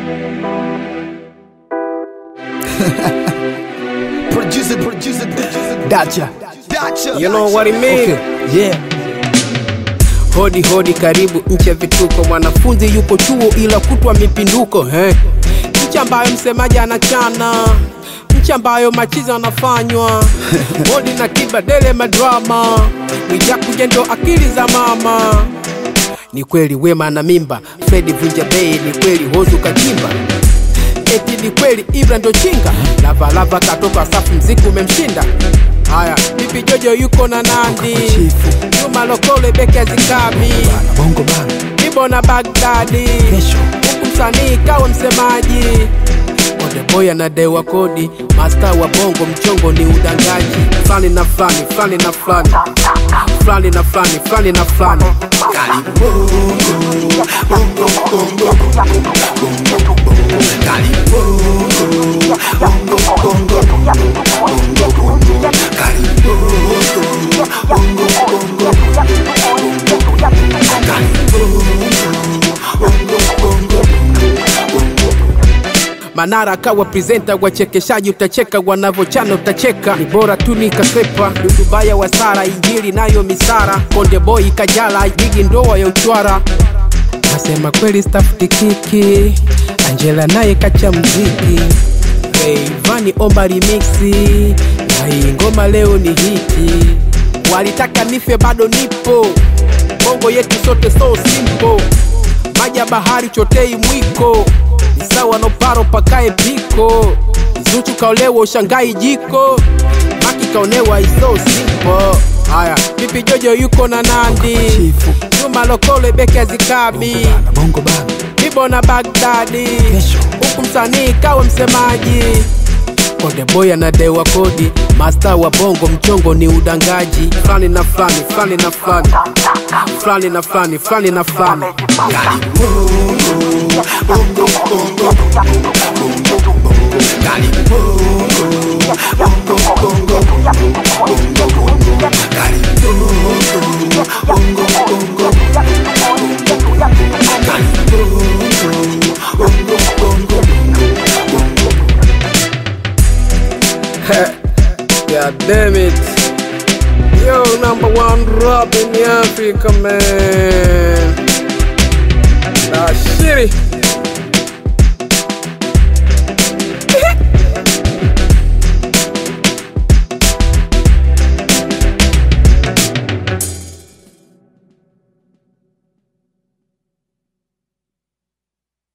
producer, producer, producer. Dacha. Dacha. You know what it mean? Okay. Yeah. Hodi hodi, karibu nchi ya vituko. Mwanafunzi yupo chuo ila kutwa mipinduko eh. Nchi ambayo msemaji anachana, nchi ambayo machizo anafanywa hodi na kibadele madrama, Mwijakuja ndo akili za mama. Ni kweli Wema na mimba, Fredi vunja bei, ni kweli Hozu kachimba eti ni kweli Ibra ndo chinga, Lavalava katoka safu, mziki umemshinda. Haya, Bibi Jojo yuko na Nandi, Chifu. Juma Lokole beki azikabi, Bongo bana. Ibo na Bagdadi, Kesho. huku msanii kawa msemaji. Odeboy anadewa kodi, masta wa bongo, mchongo ni udangaji. Fulani na fulani, fulani na fulani, fulani na fulani, fulani na fulani. Manara akawa presenta, wachekeshaji utacheka, wanavochana utacheka, ni bora tu nikasepa. Dudubaya wa Sara, Injili nayo misara, Konde Boy Kajala, jigi ndoa ya uchwara. Nasema kweli stafuti kiki, Angela naye kacha mziki, Rayvanny omba remixi, na hii ngoma leo ni hiti. Walitaka nife bado nipo, bongo yetu sote so simple maji ya bahari chotei mwiko ni sawa no paro pakae piko Zuchu kaolewa ushangai jiko Maki kaonewa iso simple Haya, Pipi Jojo yuko na Nandi Chifu. Juma Lokole beki azikabi Bana. Bongo bana. Ibo na Bagdadi Kesho. huku msanii kawa msemaji Konde Boy anadewa kodi, masta wa bongo, mchongo ni udangaji. Fulani na fulani, fulani na fulani, fulani na fulani, fulani na fulani. God damn it. Yo, number one rap in Africa, man. Nah, shitty.